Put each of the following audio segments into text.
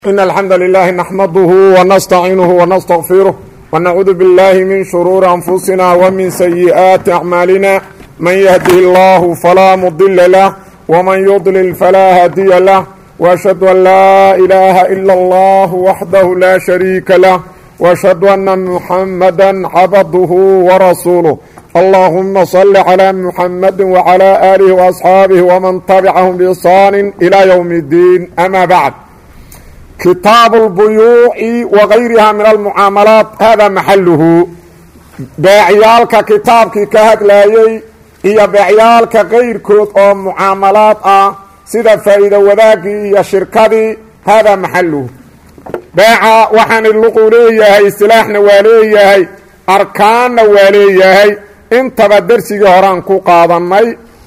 إن الحمد لله نحمده ونستعينه ونستغفره ونعوذ بالله من شرور أنفسنا ومن سيئات أعمالنا من يهده الله فلا مضل له ومن يضلل فلا هادي له وأشهد أن لا إله إلا الله وحده لا شريك له وأشهد أن محمدا عبده ورسوله اللهم صل على محمد وعلى آله وأصحابه ومن تبعهم بإحسان إلى يوم الدين أما بعد kitaabu اlbuyuuci wagayriha min almucaamalaat hada maxaluhu beecyaalka kitaabkii ka hadlayey iyo beecyaalka kayrkood oo mucaamalaad ah sida faa'iido wadaagii iyo shirkadii hada maxaluhu beeca waxaan luqu leeyahay istilaaxna waa leeyahay arkaanna waa leeyahay intaba dersigii horaan ku qaadannay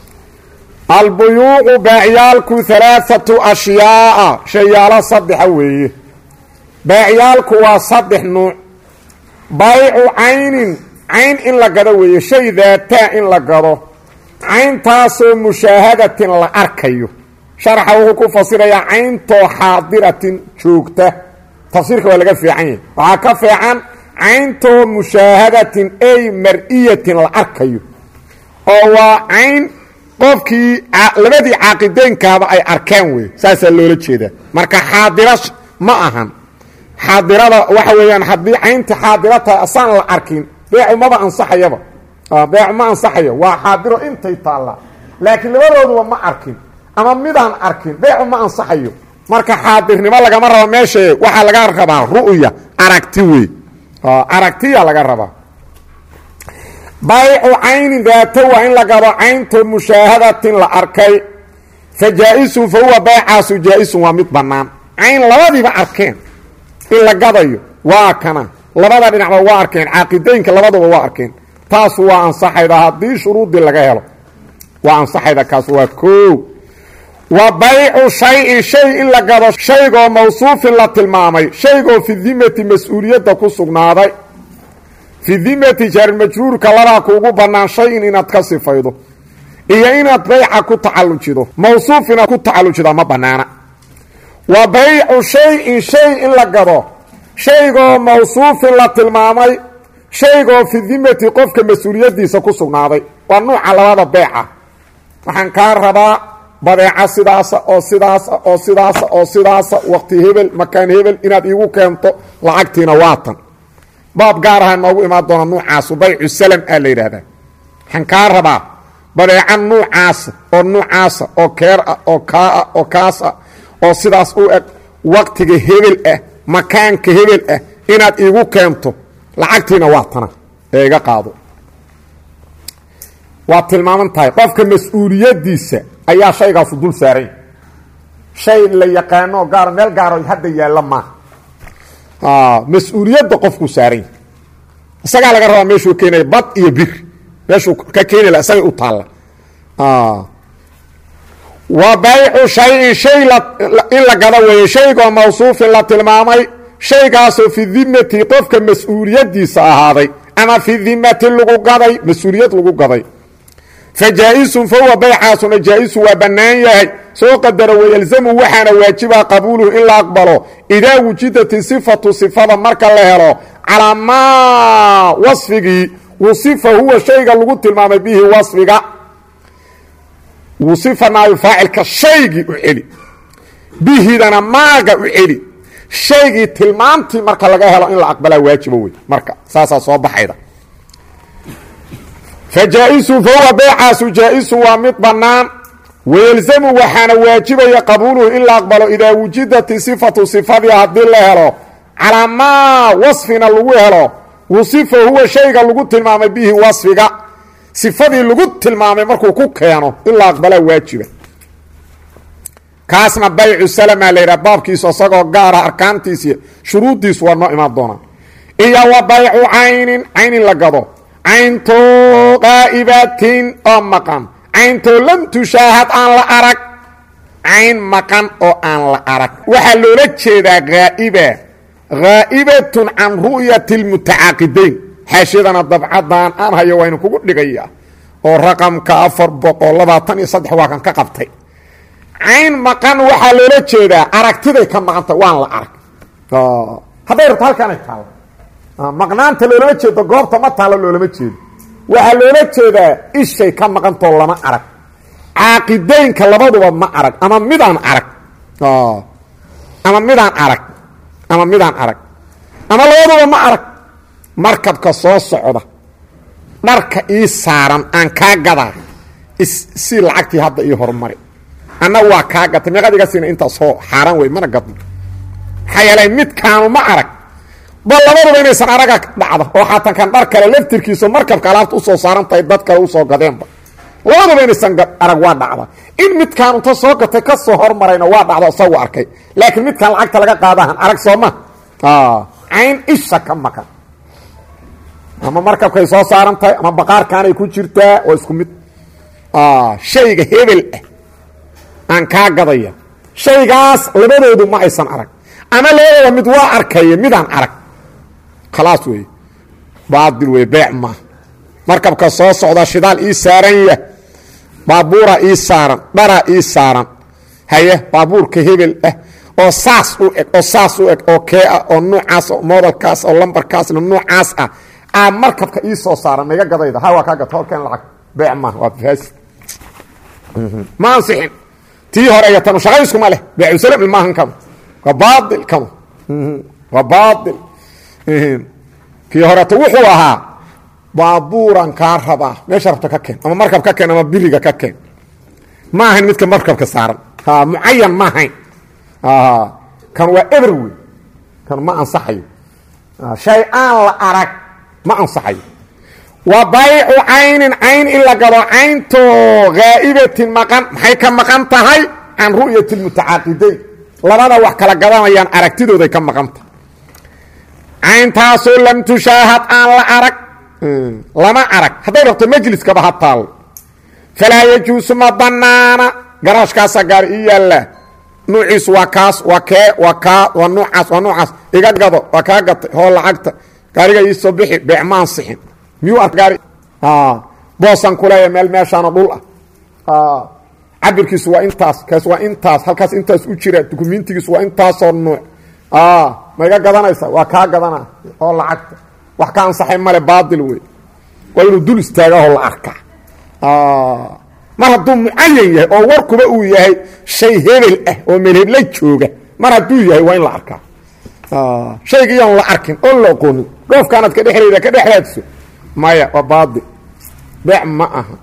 albuyuucu baacyaalku halaaatu ashyaa'a shayaalo saddexa weeye baacyaalku waa saddex nuuc baycu caynin cayn in la gado weeye shay daataa in la gado cayntaasoo mushaahadatin la arkayo sharaxa wuxuu ku fasirayaa cayntoo xaadiratin joogta tafsiirka waa laga fiican yahay waxaa ka fiican cayntoo mushaahadatin ay mar-iyatin la arkayo oo waa cayn qofkii labadii caaqideynkaaba ay arkeen wey saasaa loola jeedaa marka xaadira ma ahan xaadirada waxa weeyaan haddii caynta xaadira tahay asaan la arkin beecu maba ansaxayaba beecu ma ansaxayo waa xaadiro intay taallaa laakiin labadooduba ma arkin ama midaan arkin beecu ma ansaxayo marka xaadirnimo lagama rabo meesha waxaa laga rabaa ru'ya aragti wey aragtiya laga rabaa baycu caynin daato waa in la gado caynto mushaahadatin la arkay fa jaa-isun fa huwa baycaasu jaa-isun waa mid bannaan cayn labadiiba arkeen in la gadayo waa kana labada dhinacba waa arkeen caaqideynka labaduba waa arkeen taasu waa ansaxayda haddii shuruudii laga helo waa ansaxayda kaas waa koo wa baycu shay-in shay in la gado shaygoo mawsuufin la tilmaamay shaygoo fi dimati mas-uuliyadda ku sugnaaday fi dimati jaarmajruurka labaa kuugu bannaan shay-in inaad ka sifaydo iyo inaad bayca ku tacallujido mawsuuf inaad ku tacallujida ma bannaana wa baycu shay-in shay in la gado shaygoo mawsuufin la tilmaamay shaygoo fi dimati qofka mas-uuliyaddiisa ku sugnaaday waa nuuca labada beeca waxaan kaa rabaa badeeca sidaasa oo sidaasa oo sidaasa oo sidaasa waqti hebel makaan hebel inaad iigu keento lacagtiina waatan baab gaar aha noogu imaan doona nuucaasu baycu salam aa la yidhaahdaa waxaan kaa rabaa badeeca nuucaasa oo nuucaasa oo keer ah oo kaa ah oo kaas ah oo sidaas u eg waqtiga hebel ah makaanka hebel ah inaad iigu keento lacagtiina waa tana ee iga qaado waa tilmaaman tahay qofka mas-uuliyaddiisa ayaa shaygaasu dul saaranya shay la yaqaano gaar meel gaaro hadda yaalla maaha mas-uuliyadda qofkuu saaranya isagaa laga rabaa meeshuu keenaya bad iyo bir meeshuu ka keeni la isagay u taalla wa baycu shay-in shay in la gado weeye shaygoo mawsuufin la tilmaamay shaygaasoo fi dimati qofka mas-uuliyaddiisa ahaaday ama fi dimati lagu gaday mas-uuliyad lagu gaday fa jaa-isun fa huwa baycaasuna jaa-isu waa bannaan yahay soo qadara wayalzamu waxaana waajiba qabuuluhu in la aqbalo idaa wujidati sifatu sifada marka la helo calaa maa wasfigii wusifa huwa shayga lagu tilmaamay bihi wasfiga wusifa naayo faacilka shaygii u celi bihidana maaga u celi shaygii tilmaamtii marka laga helo in la aqbalaa waajiba wey marka saasaa soo baxayda fa jaa-isu fa huwa beecaasu jaa-isu waa mid bannaan wayelzamu waxaana waajibaya qabuuluhu in la aqbalo idaa wujidati sifatu sifadii haddii la helo calaa maa wasfina lagu helo wusifa huwa shayga lagu tilmaamay bihi wasfiga sifadii lagu tilmaamay markuu ku keeno in la aqbalaa waajiba kaasna baycu salama la yidhaha baabkiisu isagoo gaara arkaantiisi shuruuddiisu waa noo imaan doonaa iyo wa baycu caynin cayn in la gado cayntoo qaa'ibatin oo maqan cayntoo lam tushaahad aan la arag cayn maqan oo aan la arag waxaa loola jeedaa haa'iba haa'ibatun can ru'yati lmutacaaqidayn xaashiyadana dabcadan aan hayo waynu kugu dhigaya oo raqamka afar boqol labaatan iyo saddex waa kan ka qabtay cayn maqan waxaa loola jeedaa aragtiday ka maqanta waan la arag hadday rabto halkanay taalla maqnaanta loolama jeedo goobta ma taalo loolama jeedo waxaa loola jeedaa ishay ka maqantoo lama arag caaqideynka labaduba ma arag ama midaan arag ama midaan arag ama midaan arag ama labaduba ma arag markabka soo socda dharka ii saaran aan kaa gadaa si lacagtii hadda ii horumari anna waa kaa gatay meeqad iga siina intaas hoo xaaraan wey mana gadno maxaa yeelay midkaanu ma arag bal labaduba inaysan araga dhacda oo xaatan kan dhar kale laftirkiisu markabka alaabta usoo saaran tahay dad kale usoo gadeenba labaduba inaysan arag waa dhacda in midkaan unta soo gatay ka soo hormarayna waa dhacdo isagu arkay laakiin midkaan lacagta laga qaadahan arag sooma cayn isha ka maqan ama markabkay soo saaran tahay ama baqaarkaanay ku jirtaa oo isku mid shayga hebel ah aan kaa gadaya shaygaas labadoodu ma aysan arag ama labadooda mid waa arkaya midaan arag khalaas wey baadil wey beec maaha markabka soo socda shidaal ii saaran yah baabuura ii saaran dharaa ii saaran haye baabuurka hebel ah oo saas u eg oo saas u eg oo kee ah oo nuucaas oo moodalkaas oo lambarkaasna nuucaas ah aa markabka ii soo saaran maiga gadayda ha waa kaa gata horkeen lacag beec maaha waa faasi ma ansixin tii hore iyo tanu shaqayskuma leh beecusalami maahan kanu waa baail kanu waa baail kii horeto wuxuu ahaa baabuuran kaa rabaa meesha rabto ka keen ama markab ka keen ama biriga ka keen ma ahayn midka markabka saaran mucayan ma ahayn kan waa eber wey kan ma ansaxayo shay aan la arag ma ansaxayo wa baycu caynin cayn in la gado cayntoo haa'ibatin maqan maxay ka maqan tahay can ru'yati lmutacaaqidayn labada wax kala gadanayaan aragtidooday ka maqan tahay cayntaasoo lam tushaahad aan la arag lama arag hadday rabto majliskaba ha taalo falaa yajuusu ma banaana garaashkaasaa gaari ii yaallaa nuuciisu waa kaas waa kee waa kaa waa nuucaas waa nuucaas iga gado waa kaa gatay hoo lacagta gaariga ii soo bixi beec ma ansixin miyuu ark gaari boosan kuleeya meel meeshaano dhul ah cabirkiisu waa intaas kaas waa intaas halkaas intaas u jira dukumentigiisu waa intaasoo nuuc ma iga gadanaysa waa kaa gadana oo lacagta wax ka ansaxay male baail wey waa inuu dul istaagaho la arkaa mar hadduu mucayan yahay oo warkuba uu yahay shay hebel ah oo melhebla jooga mar hadduu yahay waa in la arkaa shayga iyoon la arkin oon la aqoonin dhoofkaanaad ka dhexlayda ka dhexlaadso maya waa baail beec ma aha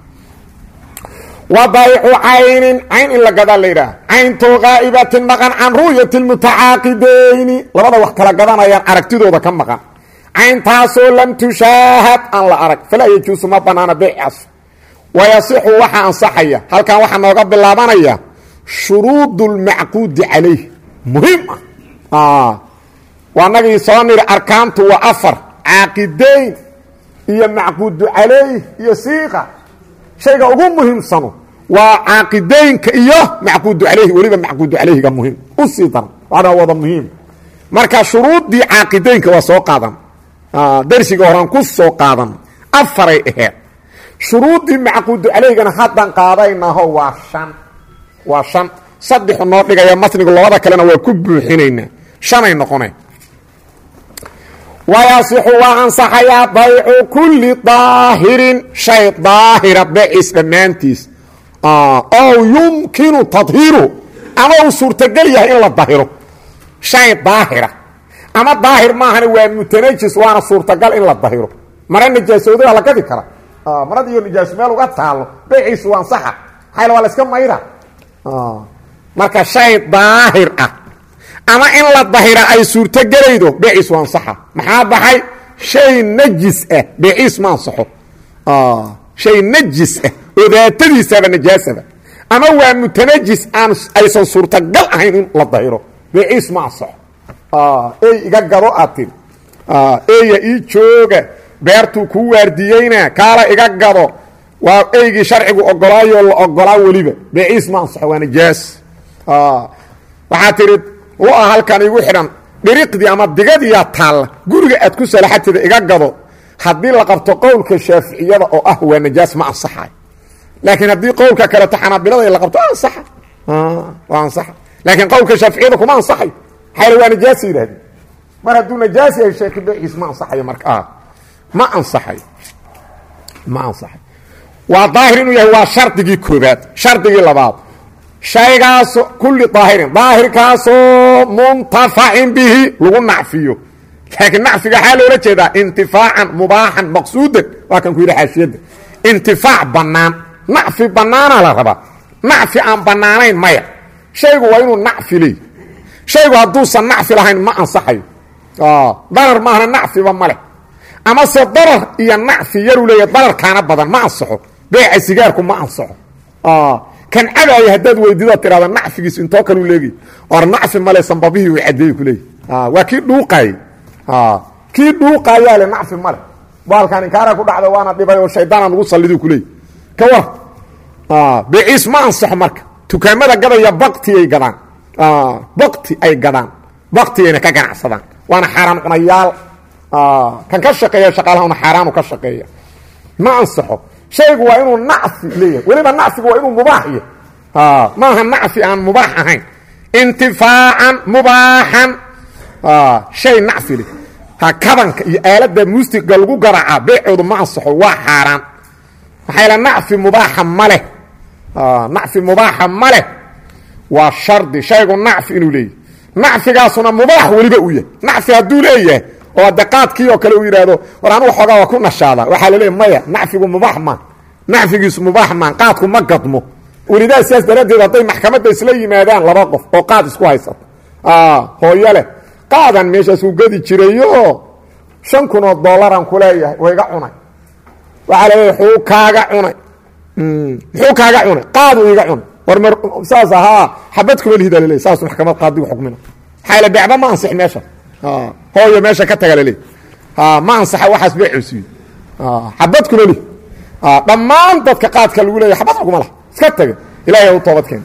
wa baycu caynin cayn in la gadaa la yidhaah cayntoo haa'ibatin maqan can ru'yati lmutacaaqidayni labada wax kala gadanayaan aragtidooda ka maqan cayntaasoo lam tushaahad aan la arag falaa yajuusu ma banaana beecaas wayasixu waxaa ansaxaya halkan waxaa nooga bilaabanaya shuruud اlmacquudi calayh muhiim ah waa nagii soo niri arkaantu waa afar caaqidayn iyo macquudu calayh iyo siiqa shayga ugu muhiimsano waa caaqidaynka iyo macquudu calayhi weliba macquudu calayhiga muhiim u sii daran waana wada muhiim marka shuruuddii caaqidaynka waa soo qaadan darsiga horaan ku soo qaadan afaray aheed shuruuddii macquudu calayhigana haddan qaadaynaho waa shan waa shan saddexu noo dhigaya matnigu labada kalena waa ku buuxinaynaa shanay noqoneen wayasixu waa ansaxayaa baycu kulli daahirin shay daahira beeciis dhammaantiis oo yumkinu tadhiiruhu ama uu suurtogel yahay in la dahiro shay daahira ama daahir maahana waa mutanajis waana suurtagal in la dahiro mara nijaasoodaa la gadi kara marada iyo nijaaso meel uga taalo beeciisu waa ansaxa maxayl waa la iska mayra marka shay daahir ah ama in la dahira ay suurtogelaydo beeciis waa ansaxa maxaa baxay shay najis ah beeciis ma ansaxo shay najis ah oo daatadiisaba najaasaba ama waa mutanajis aan aysan suurtagal ahayn in la dahiro beeciis ma ansaxo ey iga gado aad tiri eya ii jooga beertuu kuu waardiyeyna kaala iga gado waa eygii sharcigu ogolaayoo la ogolaa weliba beeciis ma ansaxo waa najaas waxaa tihi lu-a halkan igu xidhan dhiriqdii ama digadiyaa taalla guriga aad ku salaxateeda iga gado haddii la qabto qowlka shaaficiyada oo ah waa najaas ma ansaxayo laakiin haddii qowlka kaleto xanaabilada la qabto ansaxa waa ansaxa laakiin qowlka shaaficiyada kuma ansaxayo maxaa waa najaasa yidhahdeen mar hadduu najaas yahay sheeki beeciis ma ansaxayo marka ma ansaxayo ma ansaxayo waa daahir inuu yahay waa shardigii koobaad shardigii labaad shaygaaso kulli daahirin daahirkaasoo muntafacin bihi lagu nacfiyo laakiin nacfiga waxaa loola jeedaa intifaacan mubaaxan maqsuudan waa kan ku yidhi xaashiyadda intifaac bannaan nacfi bannaana la rabaa nacfi aan bannaanayn maya shaygu waa inuu nacfi leey shaygu hadduusan nacfi lahayn ma ansaxayo darar maahna nacfiba ma leh amase darar iyo nacfi yaruu leeya dararkaana badan ma ansaxo beeca sigaarku ma ansaxo kan cabaaya haddaad weydiido tirahda nacfigiis intoo kaleu leegay or nacfi male sambabihii way cadeey ku leeyahy waa kii dhuuqaayey kii dhuuqaayaa le nacfi male baalkan inkaara ku dhacda waana dhibay oo shaydaana nagu salliduu ku leeyay ka war beeciis ma ansaxo marka dukaamada gadaya baktiyay gadaan bakti ay gadaan baktiyayna ka ganacsadaan waana xaaraan cunayaal kan ka shaqeeya shaqaalahana xaaraanu ka shaqeeya ma ansaxo shaygu waa inuu nacfi leeyahay weliba nacfigu waa inuu mubaax yahay maaha nacfi aan mubaax ahayn intifaacan mubaaxan shay nacfi leh kabanka iyo aalada muusiga lagu garaca beecoodu ma ansaxo waa xaaraan maxaa yaele nacfi mubaaxa ma leh nacfi mubaaxa ma leh waa shardi shaygu nacfi inuu leeyahy nacfigaasuna mubaax weliba u yahay nacfi hadduu leeyahay oo adde qaadkii oo kale uu yidhaahdo war anugu xoogaa waa ku nashaada waxaa la leeya maya nacfigu mubaax maan nacfigiisu mubaax maan qaadku ma gadmo welidaa sidaas daraaddeed hadday maxkamadda isla yimaadaan laba qof oo qaad isku haysato hooyo leh qaadan meeshaasuu gadi jirayo shan kun oo dollaran ku leeyahay waa iga cunay waxaa la leeyahay xuu kaaga cunay muxuu kaaga cunay qaadu iga cunay war mar saas ahaa xabad kuma lihida laleey saasu maxkamad qaadigu xukmina maxaa yaele beecba ma ansix meesha hooyo meesha ka taga laleey ma ansaxa waxaas beecosiiyo xabad kuma lih dhammaan dadka qaadka lagu leeyahy xabad xukuma lah iska taga ilahay u toobad keena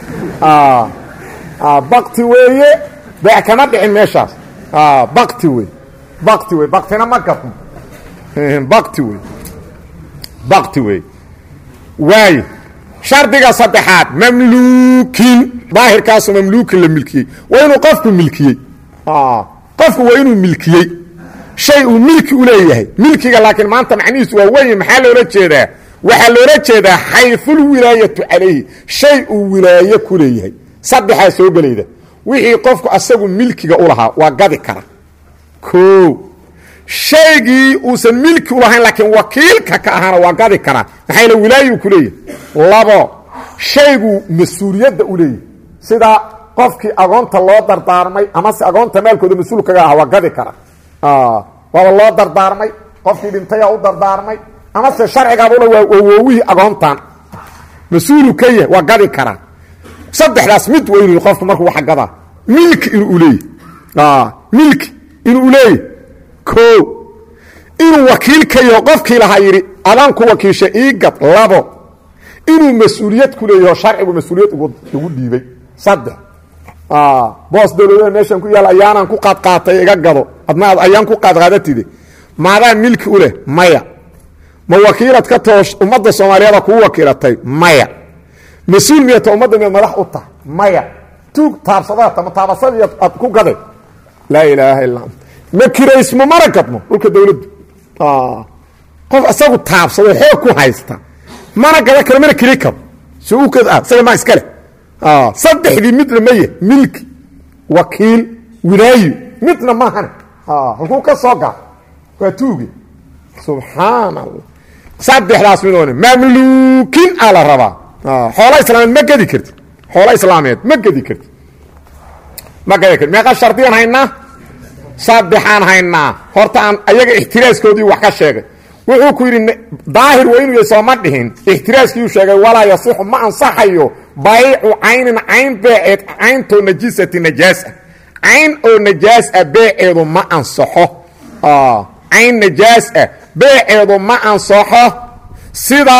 bakti weeye beec kama dhicin meeshaas bakti wey bakti wey baktina ma gadmo bakti wey bakti wey waayo shardiga saddexaad mamluukin daahirkaasu mamluukin la milkiyey waa inuu qofku milkiyey qofku waa inuu milkiyey shay uu milki u leeyahay milkiga laakiin maanta macnihiisu waa weyn maxaa loola jeedaa waxaa loola jeedaa xayfulwilaayatu calayhi shay uu wilaaye ku leeyahay saddexaa soo gelayda wixii qofku asagu milkiga u lahaa waa gadi kara o shaygii uusan milki u lahayn laakiin wakiilka ka ahaana waa gadi karaa maxaa yl wilaayu ku leeyahay labo shayguu mas-uuliyadda u leeyahay sida qofkii agoonta loo dardaarmay amase agoonta maalkooda mas-uul kaga aha waa gadi kara waaba loo dardaarmay qofkii dhintaya u dardaarmay amase sharcigaabula waa woowihii agoontan mas-uulu ka yahay waa gadi karaa saddexdaas mid waa inu qofku markuu wax gadaa milki inuu leeyahy milki inuu leeyahy o inuu wakiil ka yaho qofkii lahaa yidhi adaan ku wakiisha ii gad labo inuu mas-uuliyad ku leeyaho sharcigu mas-uuliyad igu dhiibay saddex boos dawladaha meeshan ku yaal ayaanaan ku qaadqaatay iga gado adna ad ayaan ku qaadqaadatide maadaa milki u leh maya ma wakiilad ka toosh ummadda soomaaliyeeda kuu wakiilatay maya mas-uul miyata ummadda miyaad madax u tahay maya tuug taabsadata ma taabasadi aad ku gaday laa ilaaha illa ant ma kiraysmo mana gadmo dhulka dawladdu qof isagu taabsado xoog ku haysta mana gada karo mana kiri karo si u kad ah isaga maa iska leh saddexdii midna maya milki wakiil wilaayo midna maahane halkuu ka soo gaa waa tuuge subxaan allah saddexdaas midoone mamluukin aa la rabaa xoola islaameed ma gedi karti xoola islaameed ma gedi karti ma gedi karti meeqa shardiyaan haynaa saddexaan haynaa horta aan ayaga ixtiraaskoodii wax ka sheegay wuxuu ku yidhi daahir waa inuu yahay sooma dhihin ixtiraaskiiu sheegay walaa yasixu ma ansaxayo baycu caynin cayn beeceed cayntoo najisati najaasa cayn oo najaas ah beeceedu ma ansaxo cayn najaas ah beeceedu ma ansaxo sida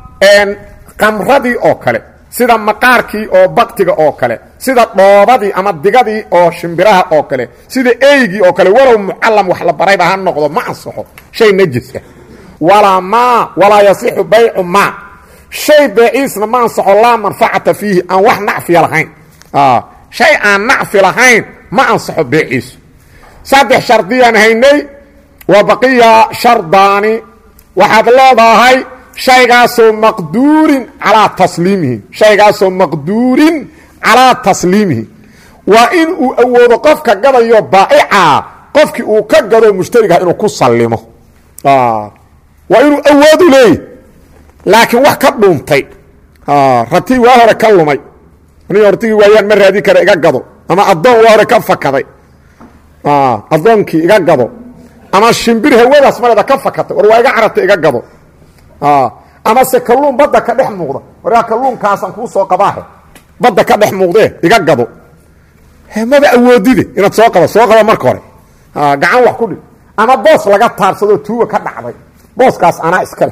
qamradii oo kale sida maqaarkii oo baktiga oo kale sida dhoobadii ama digadii oo shimbiraha oo kale sida eygii oo kale walow mucallam wax la barayba ha noqdo ma ansaxo shay najis ah walaa maa walaa yasixu baycu maa shay beeciisna ma ansaxo laa manfacata fiihi aan wax nacfiya lahayn shay aan nacfi lahayn ma ansaxo beeciisu saddex shardiyaan haynay wa baqiya shardaani waxaad leedahay shaygaasoo maqduurin calaa tasliimihi shaygaasoo maqduurin calaa tasliimihi waa in uu awoodo qofka gadayo baa'ica qofkii uu ka gado mushtarigaha inuu ku sallimo waa inuu awoodu leeyahy laakiin wax ka dhuuntay ratii waa hore ka lumay aniga hortigii waayaan ma raadi kara iga gado ama addoon waa hore ka fakaday addoonkii iga gado ama shimbir hawadaas mareeda ka fakatay war waa iga carartay iga gado ama se kalluun badda ka dhex muuqda waryaa kalluunkaasaan kuu soo qabaahe badda ka dhex muuqdee iga gado maba awoodide inaad soo qaba soo qaba marka hore gacan wax ku dhig ama boos laga taabsadoo tuuga ka dhacday booskaas anaa iskale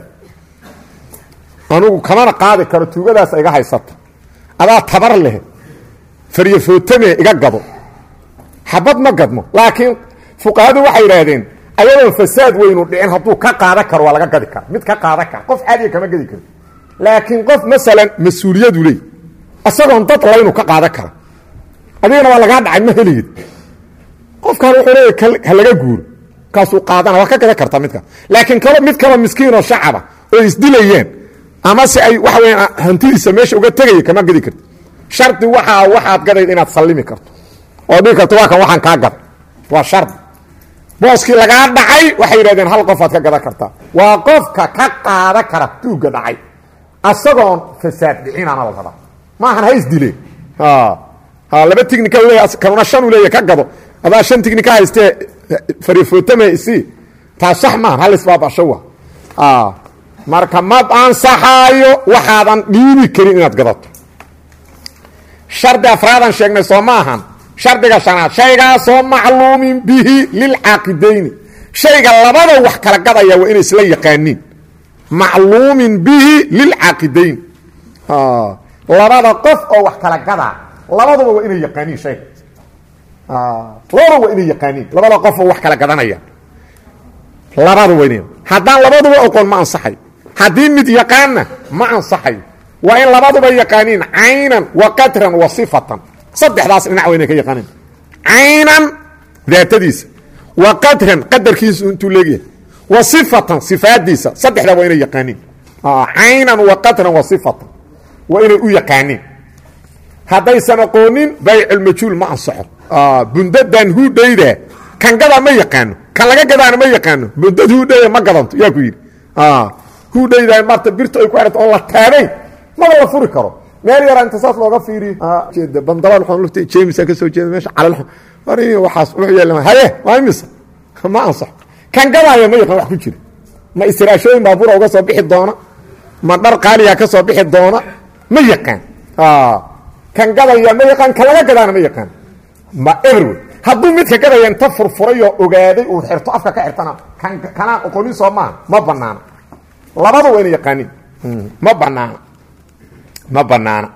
anugu kamana qaadi karo tuugadaas iga haysata adaa tabar leh faryafootame iga gado xabad ma gadmo laakiin fuqahadu waxay yidhaahdeen ayadoon fasaad weynu dhicin hadduu ka qaadan karo waa laga gadi kara mid ka qaadan kara qof caadiga kama gadi karo laakiin qof masalan mas-uuliyadu leey isagoon dad laynu ka qaadan kara adigana waa lagaa dhacay ma heligid qofkan wuxuu leeya ha laga guuro kaasuu qaadana waa ka gadan kartaa midka laakiin kalo mid kaloo miskiinoo shacaba oo isdilayeen ama se ay waxa weya hantidiisa meesha uga tegaya kama gadi karti shardi waxaa waxaad gadayd inaad sallimi karto oo dhigi karto waa kan waxaan kaa gaday waa shardi booskii lagaa dhacay waxay yidhahdeen hal qofaad ka gadan kartaa waa qofka ka qaada kara tuugga dhacay asagoon fasaad dhicinaana la rabaa maahan ha isdileen laba tignika leeya kanuna shan u leeya ka gado adaa shan tignika haystee farifootame isii taas sax maahan hal isbaabasho wa marka ma ansaxaayo waxaadan dhiibi karin inaad gadato shardi afraadan sheegnay soo ma ahan shardiga shanaad shaygaasoo macluumin bihi lilcaaqidayni shayga labada wax kala gadaya waa inay isla yaqaaniin macluumin bihi lilcaaqidayni labada qof oo wax kala gadaa labaduba waa inay yaqaaniin shayga labada waa inay yaqaaniin labada qof oo wax kala gadanaya labada waa ina haddaan labaduba oqon ma ansaxayo haddii mid yaqaanna ma ansaxayo waa in labaduba yaqaaniin caynan wa qadran wa sifatan saddexdaas dhinac waa inay ka yaqaaniin caynan daatadiisa wa qadran qadarkiisu intuu leegyahay wa sifatan sifaadiisa saddexdaa waa inay yaqaaniin caynan wa qadran wa sifatan waa inay u yaqaaniin haddaysan aqoonin bayculmajhuul ma ansaxo bundadan huudhayda kan gadaa ma yaqaano kan laga gadaana ma yaqaano bundad huudhayda ma gadanto yaa ku yidhi huudhayda marta birta ay ku xihata oon la taagayn maba la furi karo meel yaraa inta saas looga fiiriyo bandabal lufta jemisa ka soo jeeda meesha calal war waxaas wuxuu yeelama haye waa imisa ma ansaxo kan gadaaya ma yaqaan wax ku jira ma istiraashooyin baabuura uga soo bixi doona ma dhar qaaliya ka soo bixi doona ma yaqaan kan gadaya ma yaqaan kan laga gadaana ma yaqaan ma everway hadduu midka gadaya inta furfurayoo ogaaday uu xirto afka ka xirtana kan kanaan oqonin soo maaha ma banaana labada waa ina yaqaanin ma banaana ma banaana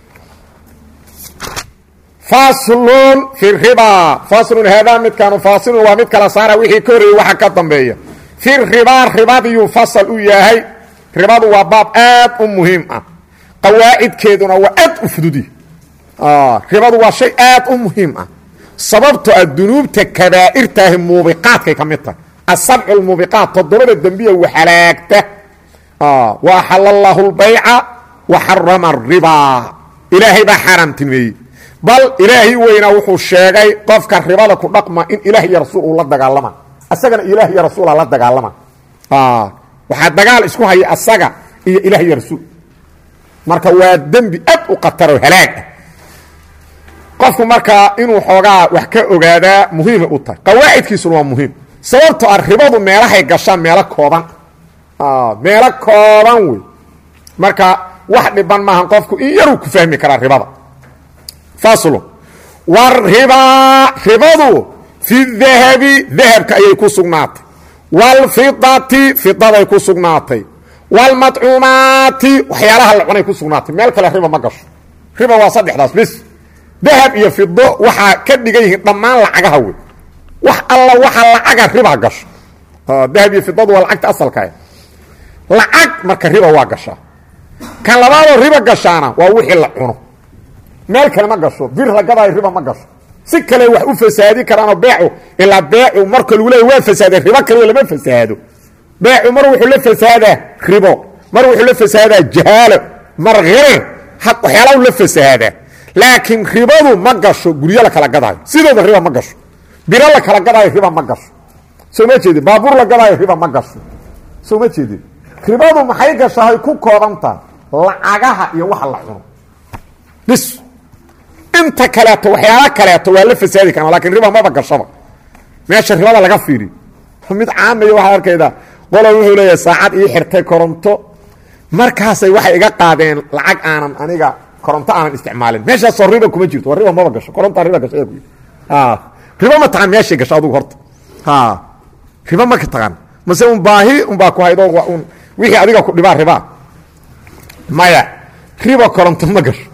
faslun fi ribaa faslun haadaa midkaanu faasilun waa mid kala saara wixii ka horreeyey waxa ka dambeeya fi ribaa ribadiyuu fasal u yahay ribadu waa baab aad u muhiim ah qawaacidkeeduna waa aad u fududi ribadu waa shay aad u muhiim ah sababto a dunuubta kabaa'irtaahi muubiqaadkay ka mid tahay asabcu lmuubiqaat toddobada dembiya waxalaagta wa axala allaahu lbayca wa xarama aribaa ilaahay baa xaaraamtimeeyey bal ilaahay weynaa wuxuu sheegay qofka ribada ku dhaqma in ilaah iyo rasuul uu la dagaalama asagana ilaah iyo rasuula la dagaalama waxaa dagaal isku haya asaga iyo ilaah iyo rasuul marka waa dembi aad u khataro halaag ah qofku markaa inuu xoogaa wax ka ogaadaa muhiimay u tahay qawaacidkiisuna waa muhiim sababto a ribadu meelahay gashaan meelo kooban meelo kooban wey marka wax dhiban maahan qofku in yaruu ku fahmi karaa ribada faslu waribaa ribadu fi dahabi dahabka ayay ku sugnaatay wاlfidati fidaday ku sugnaatay wاlmadcuumaati waxyaalaha la cunay ku sugnaatay meel kale riba ma gasho riba waa saddexdaas bis dahab iyo fido waxaa ka dhigan yihiin dhammaan lacagaha wey wax alla waxa lacaga riba gasho dahab iyo fidadu waa lacagta asalkaa lacag marka riba waa gashaa kan labaadoo riba gashaana waa wixii la cuno meel kale ma gasho bir la gadaayo riba ma gasho si kale wax u fasaadi karaanoo beecu ilaa beecu marka lagu leeya waa fasaadeen ribo kaliya lama fasaado beecu mar wuxuu la fasaadaa ribo mar wuxuu la fasaadaa jahaalo mar hirir waxyaalahu la fasaadaa laakiin ribadu ma gasho guryo la kala gadaayo sidooda riba ma gasho biro la kala gadaayo riba ma gasho soo ma jeedin baabuur la gadaayo riba ma gasho soo ma jeedin ribadu maxay gashahay ku koobantaha lacagaha iyo waxa la cuno bis inta kaleeto waxyaala kaleeto waa la fasaadi karaa lakin riba maba gashaba meesha ribada laga fiiriyo mid caamaya waxaad arkaydaa qola wuxuu leeyahay saacad ii xirtay koronto markaasay waxay iga qaadeen lacag aanan aniga koronto aanan isticmaalin meeshaasoo riba kuma jirto waa riba maba gasho korontaa riba gasho ku riba ma taqaan meeshay gasho adugu horta riba ma ka taqaan mase un baahi unbaa ku haydo un wixii adiga ku dhibaa ribaa maya riba koronto ma gasho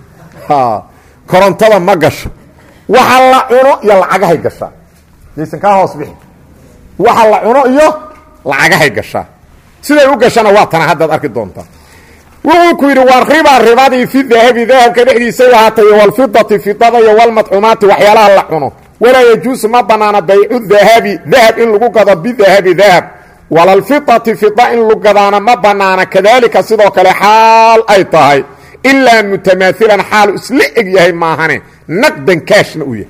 korontada ma gasho waxa la cuno iyo lacagahay gashaa yaysan kaa hoos bixi waxa la cuno iyo lacagahay gashaa siday u gashana waa tana haddaad arki doontaa wuxuu ku yidhi waa riba ribadii fi dahabi dahabka dhexdiisay ahaatay walfidati fidada iyo walmadcuumaati waxyaalaha la cuno walaa yajuusu ma banaana baycu dahabi dahab in lagu gado bidahabi dahab walalfidati fida in lagu gadaana ma banaana kadaalika sidoo kale xaal ay tahay ilaa mutamaailan xaalu isla eg yahay maahane naqdan kaashna u yahay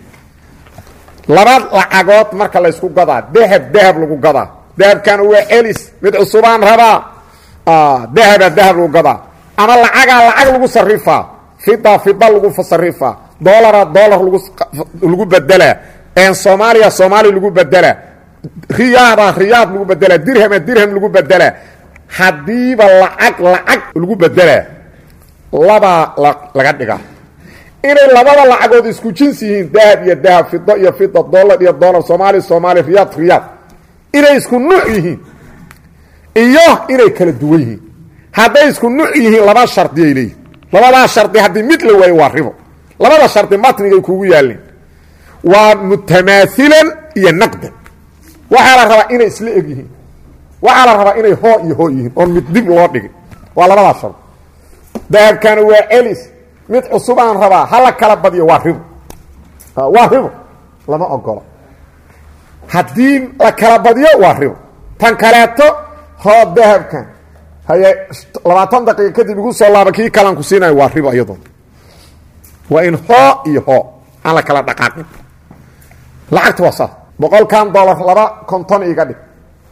laba lacagood marka laysku gadaa dahab dahab lagu gadaa dahabkan waa celis mid cusubaan rabaa dahaba dahab lagu gadaa ama lacagaa lacag lagu sarifaa fida fida lagu sarifaa dolara dolar lagu bedelaa soomaaliya soomaaliya lagu bedelaa riyaada riyaad lagu bedelaa dirhama dirham lagu bedelaa haddiiba lacag lacag lagu bedelaa labaa laga dhigaa inay labada lacagood isku jins yihiin dahab iyo dahab fido iyo fida dolar iyo dolar soomaaliya soomaaliya riyaad riyaad inay isku nuuc yihiin iyo inay kala duwan yihiin hadday isku nuuc yihiin laba shardiyay leeyihin labadaa shardi haddii mid la waayo waa ribo labada shardi matnigay kugu yaalleen waa mutamaailan iyo naqdan waxaa la rabaa inay isla eg yihiin waxaa la rabaa inay hoo iyo hoo yihiin oon mid dib loo dhigin waa labadaa shard dahabkana waa celis mid cusubaan rabaa hala kala badiyo waa ribo waa ribo lama ogolo haddii la kala badiyo waa ribo tan kaleeto hoo dahabkan haye labaatan daqiiqa kadib igu soo laaba kii kalaan ku siinayo waa ribo iyadoo waa in hoo iyo hoo aan la kala dhaqaaqin lacagta waa saas boqolkan dolar laba konton iga dhig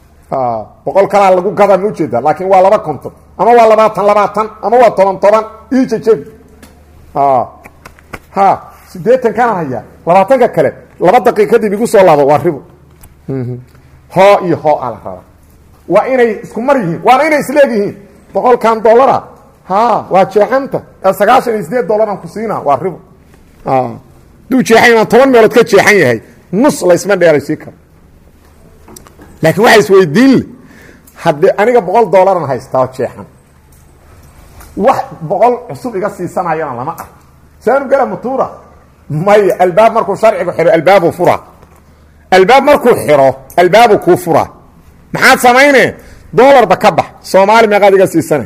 boqol kalaa lagu gadaa ma ujeedaa laakiin waa laba konton ama waa labaatan labaatan ama waa toban toban ii jejebi ha sideetan kana hayaa labaatanka kale laba daqiiq kadib igu soo laabo waa ribo hoo iyo hoo aa la rabaa waa inay isku mar yihiin waana inay isleeg yihiin boqolkan dolara ha waa jeexanta sagaashan iyo sideed dolaran ku siina waa ribo haduu jeexan inaan toban meelood ka jeexan yahay nus laysma dheeraysii karo laakiin waxaa isweydiin le haddii aniga boqol dolaran haystaa jeexan wax boqol cusub iga siisanayana lama ah saanu gala mutuura maya albaab markuu sharcigu xiro albaabu fura albaab markuu xiro albaabu kuu fura maxaad samayne dolarba ka bax soomaali meeqaad iga siisana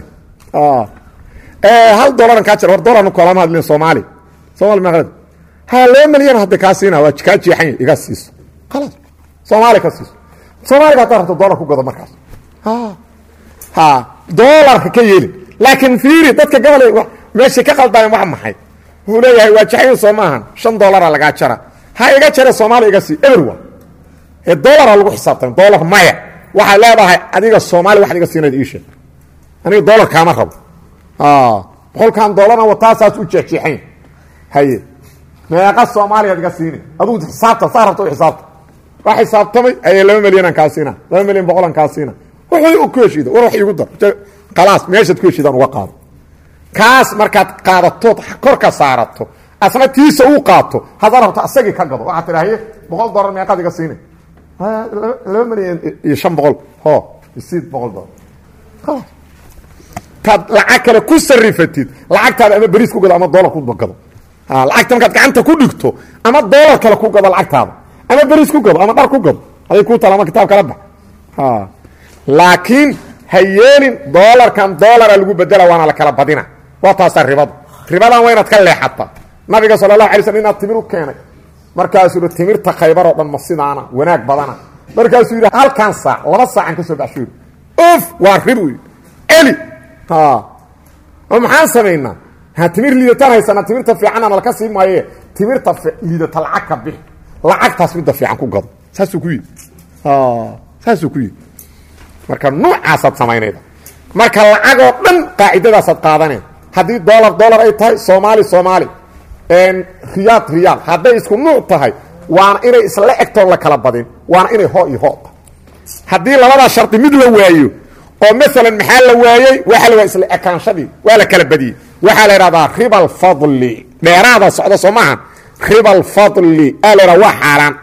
hal dolaran kaa jir war dolarna kalama hadlin soomaali soomali meeqaad ha laba milyan hadda kaa siina waa kaa jeexan iga siiso khalaas soomaali ka siiso soomaaliga haddaad rabto dolar ku gado markaas ha dolarka ka yeelin laakiin fiiri dadka gobol meeshay ka qaldaayen wax maxay wuxuu leeyahay waa jaxayn soo maahan shan dolara lagaa jara ha iga jare soomaaliya iga sii everwa ee dolara lagu xisaabtan dolar maya waxaad leedahay adiga soomaaliya waxad iga siinayd iisha aniga dolar kaama rabo boqolkan dolarna wataasaas u jeexjeexayn haye meeqa soomaaliyaad iga siina adugu xisaabta saa rabta u xisaabta waa xisaabtamay aye laba milyanaan kaa siina laba milyan boqolan kaa siina wuxuu ku heshiida war wax igu dar khalaas meeshaad ku heshiidaan uga qaado kaas markaad qaadatood korka saarato asna tiisa uu qaato haddaad rabto asagii ka gado waxaad tidhahaye boqol dolar meeqaad iga siina laba milyan iyo shan boqol ho isiid boqol dolar khalaas taad lacag kale ku sarifatid lacagtaada ama beriis ku gado ama dolar ku gado lacagta markaad gacanta ku dhigto ama dolar kale ku gado lacagtaada ama beriis ku gado ama dhar ku gado aday ku tala ama kitaab kala bax laakiin ha yeelin dolarkan dolara lagu bedela waana la kala badina waa taasaa ribadu ribadan waa inaad ka leexata nabiga sala allahu alay slm inaad timir u keenay markaasuu yidhi timirta khaybar oo dhan ma sidaana wanaag badana markaasuu yidhi halkan saac laba saacan ka soo baxshuuri of waa ribu yidhi eli oo maxaan samaynaa ha timir liidataan haysanaa timirta fiicanna nalka sii maaye timirta liidata lacag ka bix lacagtaas midda fiican ku gado saasuu ku yidhi saasuu ku yidhi marka nuucaasaad samaynayda marka lacagoo dhan qaacidadaasaad qaadaneen haddii dolar dolar ay tahay soomaali soomaali riyaad riyaal hadday isku nuuc tahay waana inay isla egtoon la kala badin waana inay hoo iyo hoo tahay haddii labadaa shardi mid la waayo oo maalan maxaa la waayey waxa la waaya isla ekaanshadii waa la kala badiyey waxaa la idhahdaa riba alfadli dheeraada socda soo maaha riba alfadli aa la idhaha waa xaaraan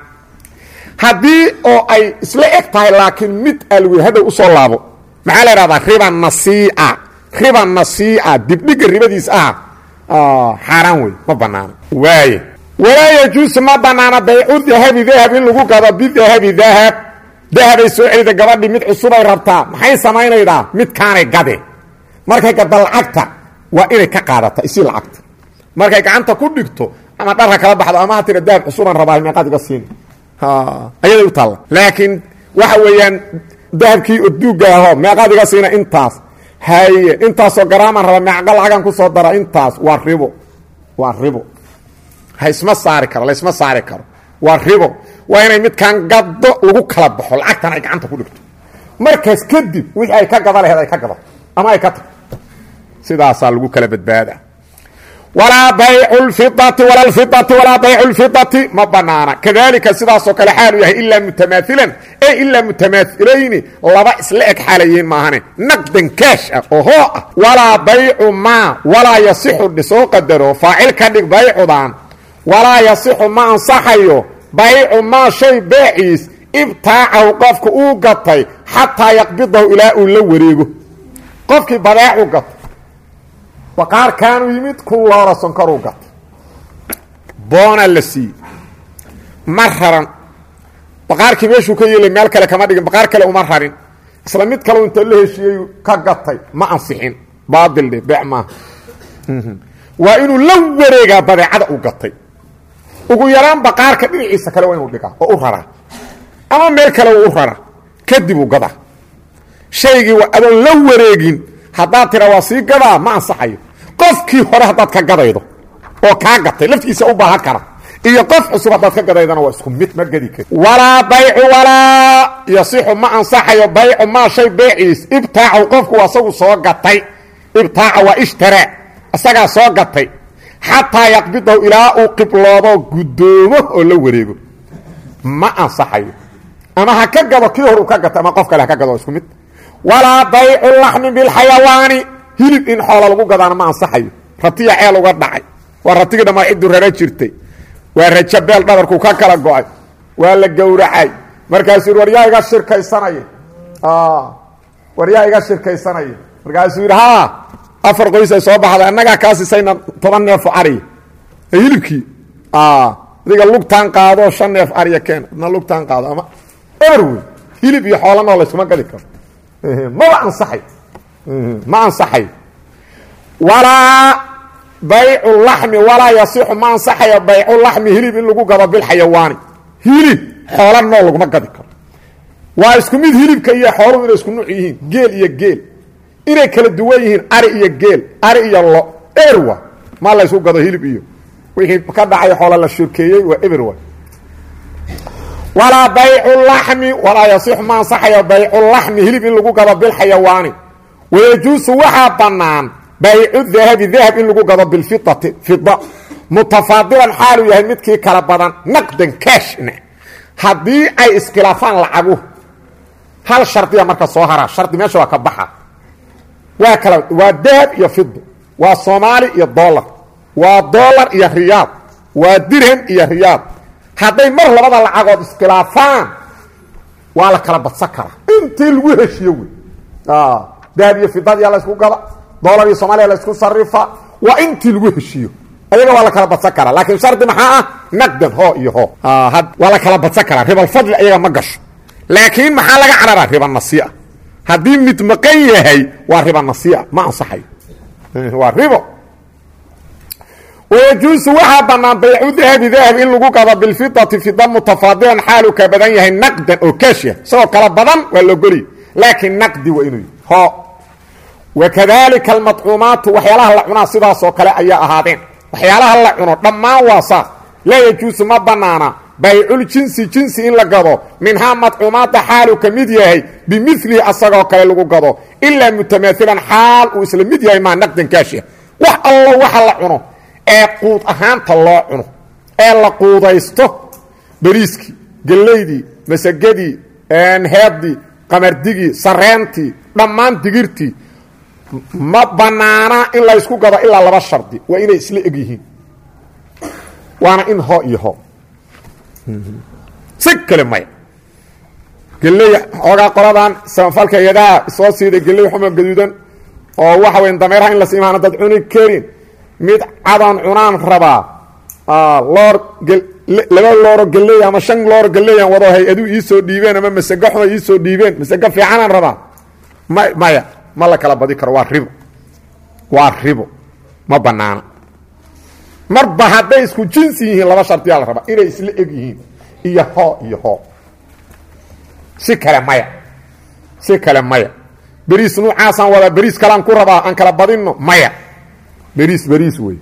haddii oo ay isla eg tahay laakiin mid alwi hadhow usoo laabo maxaa la idhahdaa riba nasiica riba nasiica dibdhiga ribadiis ah xaaraan wey ma banaano waaye walaa yajuusu ma banaana baycu dahabi dahab in lagu gado bidahabi dahab dahabay soo celida gabadhii mid cusubay rabtaa maxay samaynaydaa midkaanay gade markay gada lacagta waa inay ka qaadata isii lacagta markay gacanta ku dhigto ama dharka kala baxdo ama ha tira dahab cusubaan rabaa meeqaad iga siin ayaday u taalla laakiin waxa weeyaan dahabkii oduuga aho meeqaad iga siina intaas haye intaasoo garaamaan raba meeqa lacagan ku soo dara intaas waa ribo waa ribo haisma saari karo laysma saari karo waa ribo waa inay midkaan gado lagu kala baxo lacagtan ay gacanta ku dhigto markaas kadib wixii ay ka gada laheed ay ka gadato ama ay ka tagto sidaasaa lagu kala badbaada walaa baycu lfidati wala lfidati walaa baycu lfidati ma banaana kadalika sidaasoo kale xaalu yahay ilaa mutamaailan e ilaa mutamaailayni laba isla eg xaalayihiin maahane naqdan kaash ah oo hoo ah walaa baycu maa walaa yasixu dhisoo qadaro faacil ka dhig baycudan walaa yasixu ma ansaxayo baycu maa shay beeciis ibtaacahu qofka uu gatay xataa yaqbidahu ilaa uu la wareego qofkii badeecu gatay baqaarkaanu yimid kun loola sonkoruu gatay boona la siiyey ma raran baqaarkii meeshuu ka yeelay meel kale kama dhigin baqaar kale uma rarin isla mid kaleu inta la heshiiyey ka gatay ma ansixin baadil dhe beec maaha waa inuu la wareegaa badeecada uu gatay ugu yaraan baqaarka dhinaciisa kale waa inuu dhigaa oo u raraa ama meel kale uu u raraa kadib uu gadaa shaygii adoon la wareegin haddaad tira waa sii gadaa ma ansaxayo qofkii hore haddaad ka gadaydo oo kaa gatay laftiisa u baahan kara iyo qof cusub haddaad ka gadaydana waa isku mid ma gedi kari walaa baycu walaa yasixu ma ansaxayo baycu maa shay beeciis ibtaacu qofku asagu soo gatay ibtaaca waa ishtaraa isagaa soo gatay xataa yaqbidahu ilaa uu qibloodo guddoomo oo la wareego ma ansaxayo ama ha ka gado kii hor uu ka gatay ama qof kale ha ka gado isku mid walaa baycu laxmi bilxayawaani hilib in xoola lagu gadaana ma ansaxayo ratiya ceel uga dhacay waa ratigii dhammaa ciddu rara jirtay waa rajabeel dhabarku ka kala go-ay waa la gowracay markaasuu yidhi war yaa iga shirkaysanaya war yaa iga shirkaysanaya markaasuu yidhi haa afar qoys ay soo baxday annagaa kaa sisayna toban neefo ariya hilibkii adiga lugtaan qaado shan neef ariya keen adna lugtaan qaado ama eber wey hilib iyo xoolanoo layskuma gadi karo maba ansaxay ma ansaxayo walaa baycu laxmi walaa yasixu ma ansaxayo baycu laxmi hilib in lagu gado bilxayawaani hilib xoola noo laguma gadi karo waa isku mid hilibka iyo xooluhu inay isku nuuc yihiin geel iyo geel inay kala duwan yihiin ari iyo geel ari iyo lo eberwa ma laysku gado hilib iyo wixii ka dhacay xoola la shurkeeyey waa eberwa walaa baycu laxmi walaa yasixu ma ansaxayo baycu laxmi hilib in lagu gado bilxayawaani wayajuusu waxaa bannaan baycu dahabi dahab in lagu gado bilfidati fida mutafaadilan xaaluu yahay midkii kala badan naqdan kaashna haddii ay iskhilaafaan lacagu hal shardiya marka soo haraa shardi meesha waa ka baxa waa kala waa dahab iyo fido waa soomaali iyo dolar waa dolar iyo riyaad waa dirham iyo riyaad hadday mar labada lacagood iskhilaafaan waa la kala badsan karaa intii lagu heshiyo wey dahab iyo fidadiya la ysku gada dolar iyo soomaliya la ysku sarifa waa intii lagu heshiiyo ayaga waa la kala badsan karaa laakiin shardi maxaa ah naqdan hoo iyo hoo waa la kala badsan karaa ribalfadli ayaga ma gasho laakiin maxaa laga cararaa riba nasiia haddii mid maqan yahay waa riba nasiia ma ansaxayo waa ribo wayajuusu waxaa bannaan baycu dahabi dahab in lagu gado bilfidati fida mutafaadilan xaalu ka badan yahay naqdan oo kaashya isagoo kala badan waa logoliy laakiin naqdi waa inuu ho wakadalika almadcuumaatu waxyaalaha la cunaa sidaasoo kale ayaa ahaadeen waxyaalaha la cuno dhammaan waa saas laa yajuusu ma bannaana bayculjinsi jinsi in la gado minhaa madcuumaadda xaalu ka mid yahay bimilihi asagoo kale lagu gado ilaa mutamaailan xaal uu isla mid yahay maa naqdan kaashya wax allo waxa la cuno ee quud ahaanta loo cuno ee la quudaysto beriiskii gellaydii masagadii heeddii qamardigii sareentii dhammaan digirtii ma bannaana in la ysku gado ilaa laba shardi waa inay isla eg yihiin waana in ho iyo ho si kale maya geley xoogaa qoladan samafalka yadaha soo siiday geley xuma gaduudan oo waxa weya dameeraha in la siimaana dad cuni karin mid cadan cunaan rabaa loor laba looro geley ama shan looro geleyan wado hay-adu iisoo dhiibeen ama masego xuma iisoo dhiibeen masego fiicanaan rabaa ma maya ma la kala badi karo waa ribo waa ribo ma banaana marba hadday isku jinsi yihiin laba shardiyaa la rabaa inay isla eg yihiin iyo hoo iyo hoo si kale maya si kale maya beriis nuucaasaan wadaa beriis kalaan ku rabaa aan kala badinno maya beriis beriis wey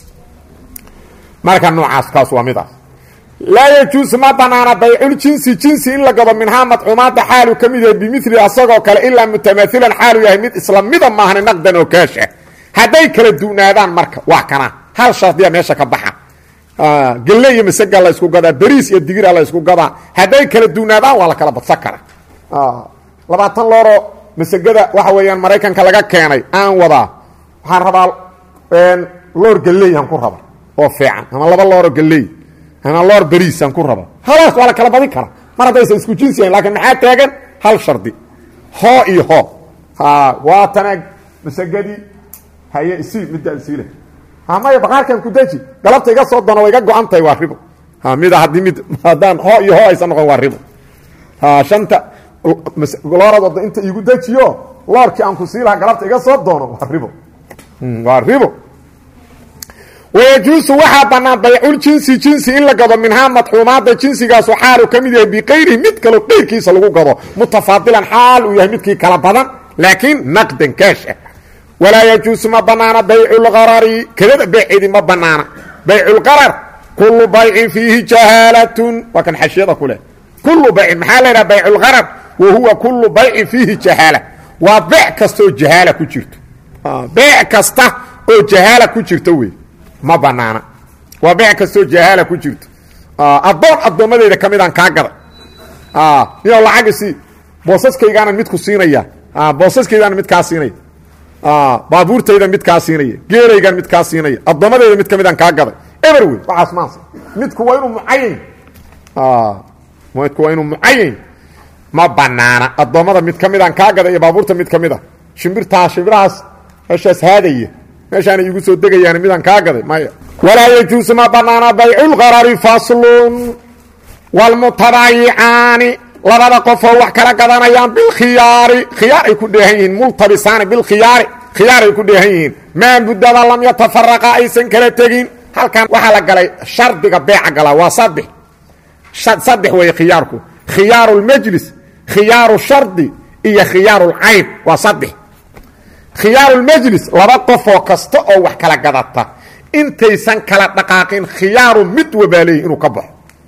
marka noocaas kaas waa midaas laa yajuusu ma banaana bayculjinsi jinsi in la gado minhaa madcuumaadda xaalu ka mid yahay bimili asagoo kale ilaa mutamailan xaalu yahay mid isla mida maahna naqdan oo kaasha hadday kala du'naadaan marka waa kana hal shardiya meesha ka baxa gelle iyo masaga la ysku gadaa beriis iyo digira la ysku gadaa hadday kala du'naadaan waa la kala badsan kara labaatan looro masagada waxa weeyaan maraykanka laga keenay aan wadaa waxaan rabaa loor gelleyaan ku raba oo fiican ama laba looro gelley ama loor beriisaan ku raba halaas waa la kala badin kara mar haddaysan isku jinsi yahin lakiin maxaa taagan hal shardi hoo iyo hoo waa tanaag masagadii haye isii midaan siile maya baqaarkan ku daji galabta iga soo dono wa iga go-an tahay waa ribo mida haddii mid haddaan hoo iyo hoo aysan noqon waa ribo shanta loorad wada inta iigu dejiyo loorkii aan ku sii lahaa galabta iga soo doono waa ribo waa ribo wayajuusu waxaa bannaan bayculjinsi jinsi in la gado minhaa madxuumaadda jinsigaasu xaalu ka mid yahay biqayrihi mid kaloo qayrkiisa lagu gado mutafaadilan xaal uu yahay midkii kala badan laakiin naqdan kaasha walaa yajuusu ma banaana bayculqarari kadada beeceedii ma banaana bayculqarar kullu baycin fiihi jahaalatun waa kan xashiyada ku leh kullu baycin maxaa la ydhaha bayculqarar wa huwa kullu baycin fiihi jahaala waa beec kasta oo jahaala ku jirto beec kasta oo jahaala ku jirto wey ma banaana waa beec kastaoo jahaala ku jirto addoon addoommadeyda ka midaan kaa gaday niyow lacag isii boosaskaygaanan mid ku siinaya boosaskaydaana mid kaa siinaya baabuurtayda mid kaa siinaya geeraygan mid kaa siinaya addoommadeyda mid ka midaan kaa gaday eber wey waxaas maansa midku waa inuu mucayan midku waa inuu mucayan ma banaana addoommada mid ka midaan kaa gaday iyo baabuurta mid ka mid a shimbirtaa shimbirahaas meeshaas haadaya meeshaana iigu soo degayaan midaan kaa gaday maya walaa yajuusu ma banaana bayculqarari faslun wlmutabaayicaani labada qofoo wax kala gadanayaan bilkhiyaari khiyaar ay ku dheehan yihiin multabisaani bilkhiyaari khiyaar ay ku dheehan yihiin maa muddada lam yatafaraqa aysan kala tegin halkan waxaa la galay shardiga beeca galaa waa saddex saddex weeye khiyaarku khiyaaru lmajlis khiyaaru shardi iyo khiyaaru lcayb waa saddex khiyaaru lmajlis laba qofoo kasta oo wax kala gadata intaysan kala dhaqaaqin khiyaaru mid wabaa leeyihi inuu ka baxo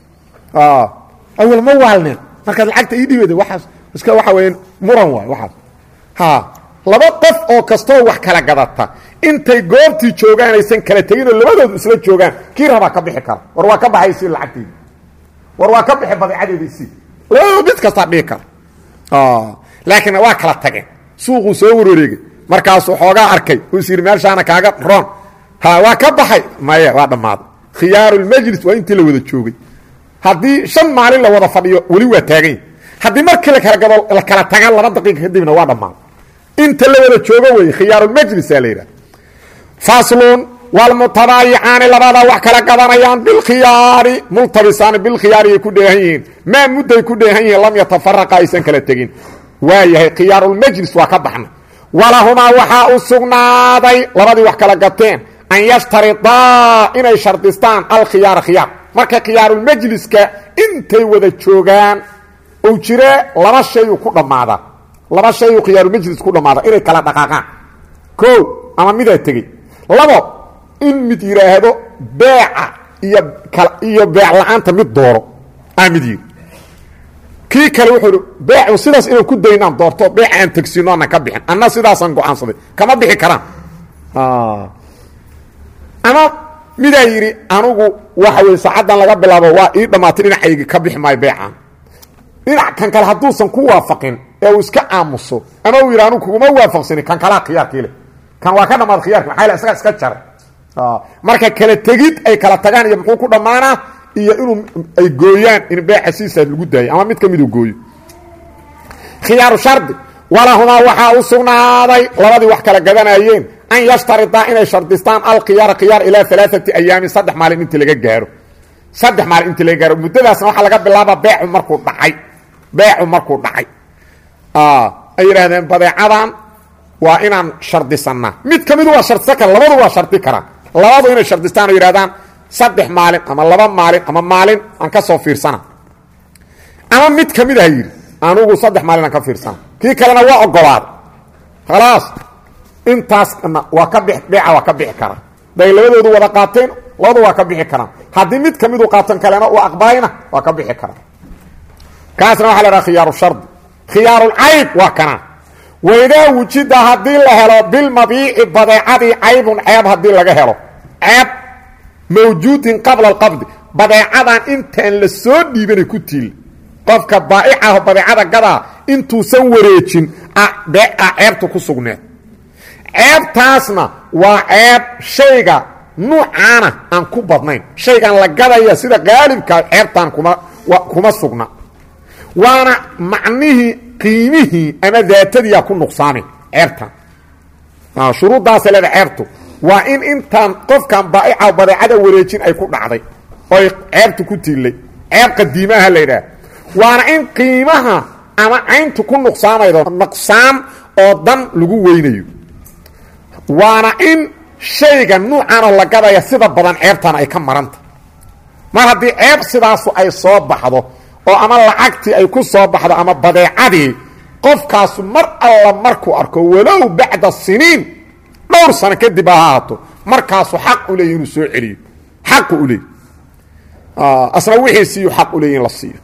awal ma waalneen markaad lacagta ii dhiibada waaas iska waxa weya muran waay waxaas ha laba qof oo kastaoo wax kala gadata intay goobtii joogaan aysan kala tegin oo labadoodu isla joogaan kii rabaa ka bixi kara war waa ka baxay isii lacagtaydi war waa ka bixi badeecadeeda isii labadoodu mid kastaa dhihi kara laakiin waa kala tageen suuquu soo warwareegay markaasuu xoogaa arkay uu is yidhi meeshaana kaaga roon ha waa ka baxay maya waa dhammaaday khiyaarulmajlis waa intii la wada joogay haddii shan maalin la wada fadhiyo weli waa taaganya haddii markii lakala gado la kala tagaan laba daqiiqa kadibna waa dhammaaday inta la wada joogo wey khiyaarulmajlisaa la yidhaha faslun wlmutabaayicaani labadaa wax kala gadanayaan bilkhiyaari multabisaani bilkhiyaari ay ku dheehan yihiin maa mudday ku dheehan yihiin lam yatafaraqa aysan kala tegin waa yahay khiyaarulmajlis waa ka baxna walahumaa waxaa u sugnaaday labadii wax kala gateen an yashtaridaa inay shardistaan alkhiyaara khiyaar marka khiyaarulmajliska intay wada joogaan uu jire laba shayuu ku dhammaadaa laba shayuu khiyaarulmajlis ku dhammaada inay kala dhaqaaqaan ko ama midaa tegey labo in mid yidhaahdo beeca iyo iyo beec la-aanta mid dooro aa mid yidhi kii kale wuxuu beecu sidaas inaan ku daynaan doorto beeca aan tegsino aanan ka bixin anna sidaasaan go-aansaday kama bixi karaan ama midaa yidhi anugu waxa weye saacaddan laga bilaabo waa ii dhammaatay dhinacaygi ka bixi maayo beecaan dhinac kan kale hadduusan ku waafaqin ee uu iska aamuso ama uu yidhi anugu kuguma waafaqsani kan kalaa khiyaarkii leh kan waa ka dhamaad khiyarki maxaa yl isagaa iska jaray marka kala tegid ay kala tagaan iyo muxuu ku dhammaanaa iyo inuu ay gooyaan in beeca siisaas lagu daayo ama mid ka miduu gooyo khiyaaru shardi walahumaa waxaa u sugnaaday labadii wax kala gadanayeen an yashtaridaa inay shardistaan alkhiyaara khiyaar ilaa alaaati ayaamin saddex maalin intii laga gaaro saddex maalin intii laga gaaro muddadaasna waxaa laga bilaaba beecu markuu dhacay beecu markuu dhacay ay yidhaahdeen badeecadan waa inaan shardisanaa mid ka midu waa shardisan kara labadu waa shardi karaan labadu inay shardistaan oo yidhahdaan saddex maalin ama laba maalin ama maalin aan ka soo fiirsana ama mid ka mid aha yidhi anugu saddex maalin aan ka fiirsana kii kalena waa ogolaaday khalaas intaasna waa ka bix beeca waa ka bixi karaa day labadoodu wada qaateen labadu waa ka bixi karaan haddii mid ka midu qaatan kalena uu aqbalayna waa ka bixi karaa kaasna waxa la dhaha khiyaaru shardi khiyaarulcayb waa kana waydaa wujida haddii la helo bilmabiici badeecadii caybun ceeb haddii laga helo ceeb mawjuudin qabla alqabdi badeecadan intaan la soo dhiibanay ku tiil qofka baa'icaho badeecada gadaa intuusan wareejin beeca ceebta ku sugneed ceebtaasna waa ceeb shayga nuucaana aan ku badnayn shaygan la gadaya sida qaalibkaa ceebtaan kuma kuma sugna waana macnihii qiimihii ama daatadiyaa ku nuqsaamay ceebtan shuruuddaasay leeda ceebtu waa in intaan qofkan baa'ica badeecada wareejin ay ku dhacday oy ceebtu ku tiillay ceeb qadiimaha la yidhaah waana in qiimaha ama cayntu ku nuqsaamaydo nuqsaan oo dan lagu weynayo waana in shayga nuucanoo la gadaya sida badan ceebtan ay ka maranta mar haddii ceeb sidaasu ay soo baxdo oo ama lacagtii ay ku soo baxdo ama badeecadii qofkaasu mar alla markuu arko walow bacda siniin dhowr sano kadib ha ahaato markaasu xaq u leeya inuu soo celiyo xaqu u leey asna wixiisiiyu xaq u leeya in la siiyo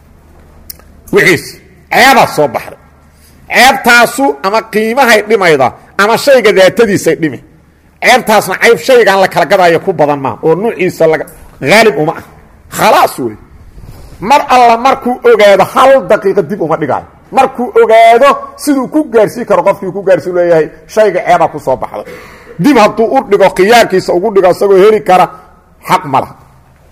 wixiisi ceebaa soo baxday ceebtaasu ama qiimahay dhimayda ama shayga daatadiisay dhimi ceebtaasna cayb shaygan la kala gadaayo ku badan maa oo nuuciisa laga haalib uma ah khalaas wey mar alla markuu ogaado hal daqiiqa dib uma dhigaayo markuu ogaado siduu ku gaarsiin karo qofkii ku gaarsiin leeyahay shayga ceebaa ku soo baxday dib hadduu u dhigo khiyaarkiisa ugu dhigo isagoo heli kara xaq ma laha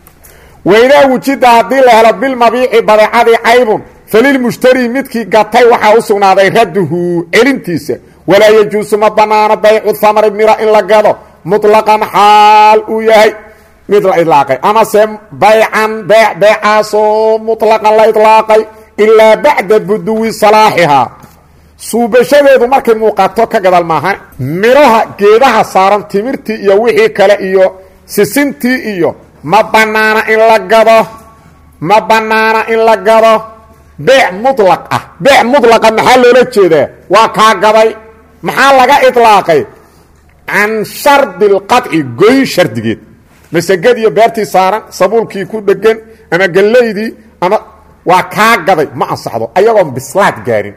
waydaa wujida haddii la helo bilmabiici badeecadii caybun falilmushtari midkii gatay waxaa u sugnaaday radduhu celintiisa walaa yajuusu ma bannaano baycu hamari mira in la gado muطlaqan xaal uu yahay mid la ilaaqay amase baycan beec beecaasoo muطlaqan la ilaaqay ilaa bacda buduwi salaaxihaa suubashadeedu markay muuqato ka gadal maaha midhaha geedaha saaran timirtii iyo wixii kale iyo sisintii iyo ma bannaana in la gado ma bannaana in la gado beec mulaq ah beec mulaqa maxaa loola jeedaa waa kaa gaday maxaa laga ilaaqay can shardi اlqaطci goyn shardigeed masegad iyo beertii saaran sabuulkii ku dhegan ama gellaydii ama waa kaa gaday ma ansaxdo ayagoon bislaad gaarin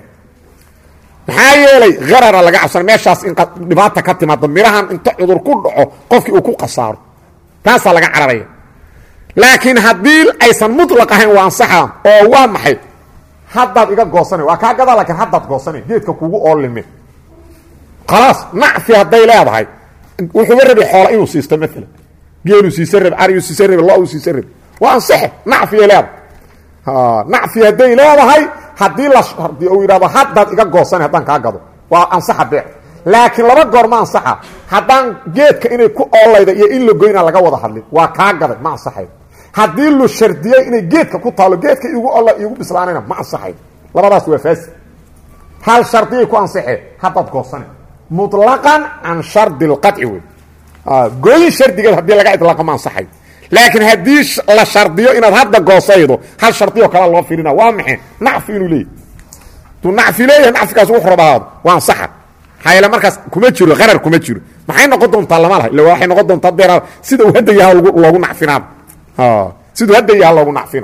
maxaa yeelay harara laga cabsana meeshaas in dhibaata ka timaado midhahan inta cudur ku dhaco qofkii uu ku khasaaro taasaa laga cararaya laakiin haddii aysan mulaq ahayn waa ansaxa oo waa maxay haddaad iga goosana waa kaa gadaa lakiin haddaad goosana geedka kugu oolime khalaas nacfi hadday leedahay wuxuuba rabi xoola inuu siisto maalan geeluu siisa rabe ariyuu siisa rabe lo-uu siisa rabe waa ansaxe nacfiyay leedahay nacfi hadday leedahay haddii la shardiyo uu yidhahdo haddaad iga goosana haddaan kaa gado waa ansaxa beec laakiin laba goor ma ansaxa haddaan geedka inay ku oolayda iyo in la goyna laga wada hadlin waa kaa gaday ma ansaxayo haddii lu shardiyey inay geedka ku taalo geedka igu olla igu bislaanayna ma ansaxayo labadaas waa faasi hal shardiyay ku ansaxeen haddaad goosane muطlaqan can shardi اlqaطci wey gooyin shardigeed haddii laga idlaaqo ma ansaxay laakiin haddii la shardiyo inaad hadda goosaydo hal shardioo kale loo filina waa maxay nacfi inuu leeyahy duu nacfi leeyahay nacfigaas wuxu rabahaado waa ansaxa maxaa yeele markaas kuma jiro qarar kuma jiro maxay noqon doontaa lama laha illa waxay noqon doontaa deera sida uu hadda yaha loogu nacfinaaba siduu hadda yaha loogu nacfina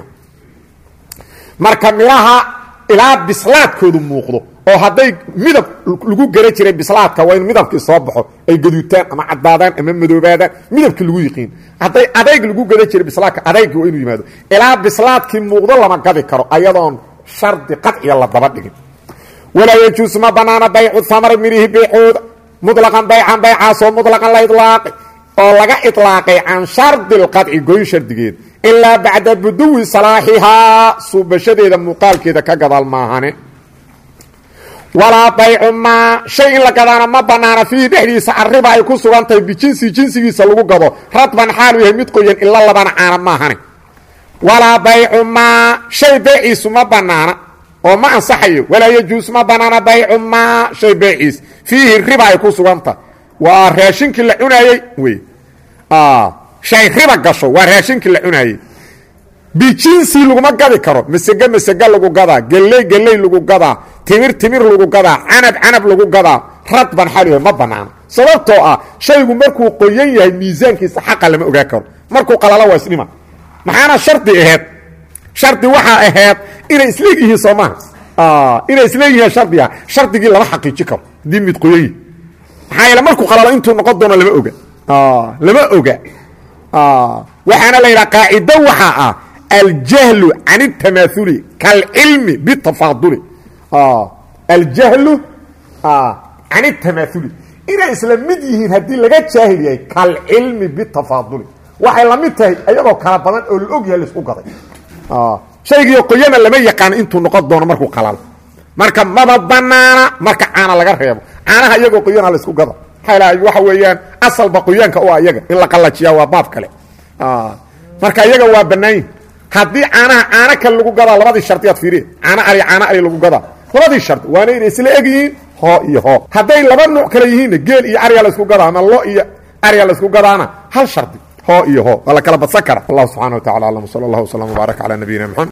marka midhaha ilaa bislaadkoodu muuqdo oo hadday midab lagu gara jiray bislaadka waa in midabkii soo baxo ay gaduutaan ama caddaadaan ama madoobaadaan midabkii lagu yiqiin hadday adayg lagu gada jiray bislaadka adaygii waa inuu yimaado ilaa bislaadkii muuqdo lama gadi karo ayadoon shardi qadciya la daba dhigin walaa yajuusu ma banaana baycu hamari midhihi baycooda muطlaqan baycan baycaasoo muطlaqan la ilaaqay oo laga iطlaaqay can shardi اlqadci goyn shardigeed ilaa bacda buduwi salaaxihaa suubashadeeda muuqaalkeeda ka gadaal maahane walaa baycu maa shay in la gadaana ma banaana fiihi dhexdiisa arriba ay ku sugan tahay bijinsi jinsigiisa lagu gado radban xaalu yahay mid qoyan ila labana caana maahane walaa baycu maa shay beeciisu ma banaana oo ma ansaxayo walaa yajuus ma banaana baycu maa shay beeciis fiihi riba ay ku sugan tahay waa raashinkii la cunaayey wey shay riba gasho waa raashinkii la cunaayey bijinsi laguma gadi karo masege masege lagu gadaa geley geley lagu gadaa timir timir lagu gadaa canab canab lagu gadaa radban xal ma banaano sababtoo ah shaygu markuu qoyan yahay miisaankiisa xaqa lama ogaa karo markuu qalalo waa isdhima maxaana shardi aheed shardi waxaa aheyd inay isleegyihiin soo maha inay isleegyihiin shardi ah shardigii lama xaqiiji karo haddii mid qoyan yihi maxaa yeele markuu qalalo intuu noqon doono lama oga lama oga waxaana la yidhaha qaacido waxaa ah aljahlu can اtamaauli kalcilmi bitafaaduli aljahlu can اtamaauli inay isla mid yihiin haddii laga jaahil yahay kalcilmi bitafaaduli waxay la mid tahay ayagoo kala badan oo la og yahay laisku gaday shaygii qoyana lama yaqaano intuu noqon doono markuu qalalo marka maba banaana marka caana laga reebo caanaha iyagoo qoyana laisku gada maxaa waxa weeyaan asalba qoyaanka u ayaga in la qallajiyaa waa baab kale marka iyaga waa banaanyihin haddii caanaha caano kale lagu gadaa labadii shardiyaad fiiriye caano ari caano ari lagu gadaa labadii shardi waana inay isla eg yihiin hoo iyo hoo hadday laba nuuc kale yihiinna geel iyo ariya laysku gadaa ama lo iyo ariya laysku gadaana hal shardi hoo iyo hoo waa la kala badsan kara wallahu subxana wa tacala aclam sala allah wslam wbaarak calaa nabiyina mxamed